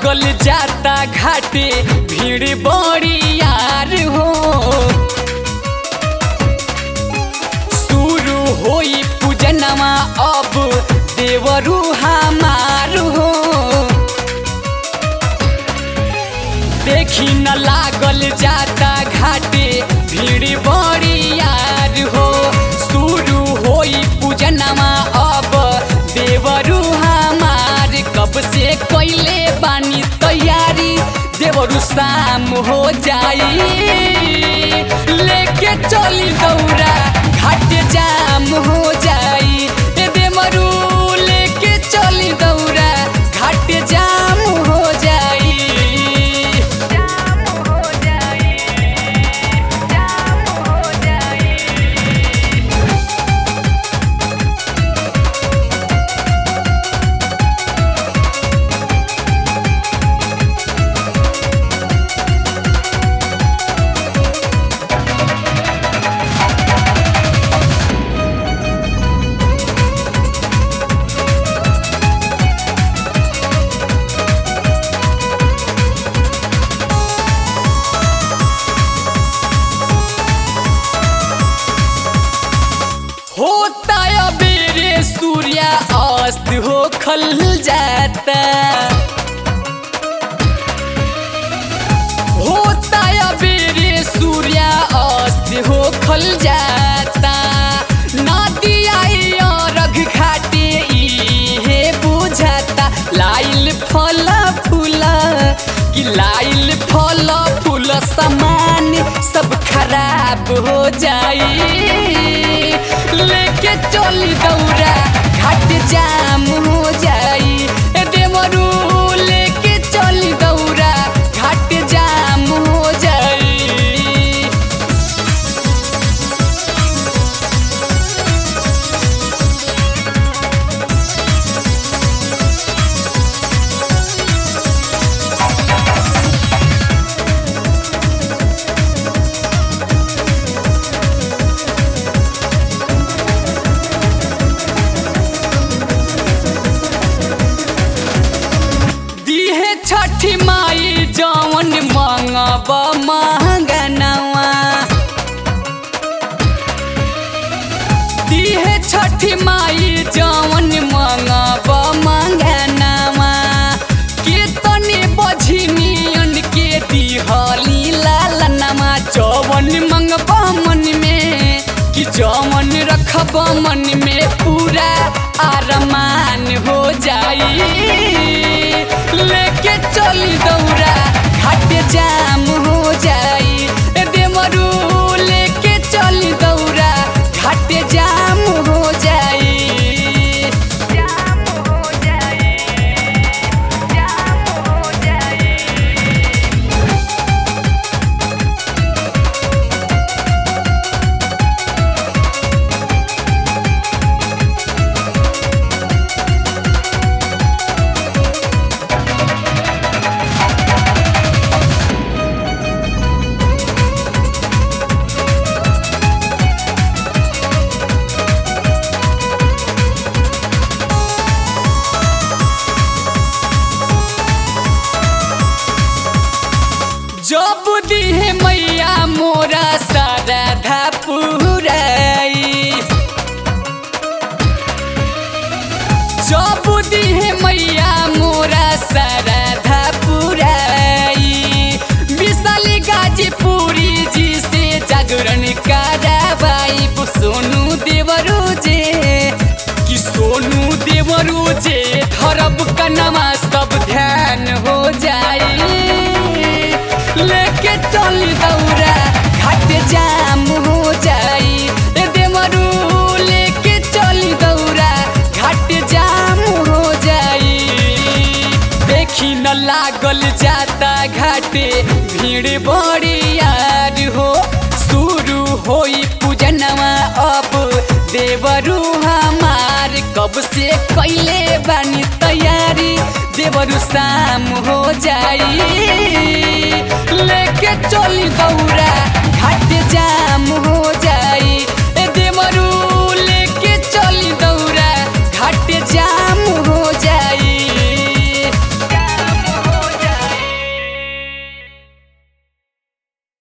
लागल जाता घाटे भीड़ बड़ी यार हो शुरू होई पूजनमा अब देवरू हमार हो देखी न लागल जाता घाटे भीड़ बड़ी यार हो शुरू होई पूजनमा अब देवरू हमार कब से कैले बानी तैयारी देवरू शाम हो जाई लेके चली दौरा घाट जाम हो जाई ए देवरू लेके चली दौरा घाट जाम हो जाई जाम हो जाई जाम हो जाई होता अबेरे सूर्य अस्त हो खल जाता होता अबेरे सूर्य अस्त हो खल जाता नदी आई रघ घाटे इहे बुझाता लाइल फल फूल कि लाइल फल फूल समान सब खराब हो जाई लेके चली दौरा घाट जाम हो जाई ए देवरू लेके चली दौरा घाट जाम हो जाई दिहे छठी माई जवन मंगब महंगनवा दिहे छठी माई जवन मंगब महंगनवा केतने बझिनियन के दिहली लालनमा जवन मंगब मन में कि जवन रखब मन में पूरा आरमान हो जाई लेके चली दौरा घाट जाम हो जाई ए देवरू लेके चली दौरा घाट जाम हो जाई जाम हो जाई जाम हो जाई जब दिहे मैया मोरा सारा पुराई जब दिहे मैया मोरा सारा पुराई विशाली गाजीपुरी जी से जागरण कराबाई सोनू देवरू जे कि सोनू देवरू जे धरब कनमा सब ध्यान हो जाई लेके चली दौरा घाट जाम हो जाई ए देवरू लेके चली दौरा घाट जाम हो जाई देखी न लागल जाता घाटे भीड़ बड़ी यार हो शुरू होई पूजनवा अब देवरू हमार कब से कैले बानी तैयारी देवरू शाम हो जाई लेके चली दौरा घाट जाम हो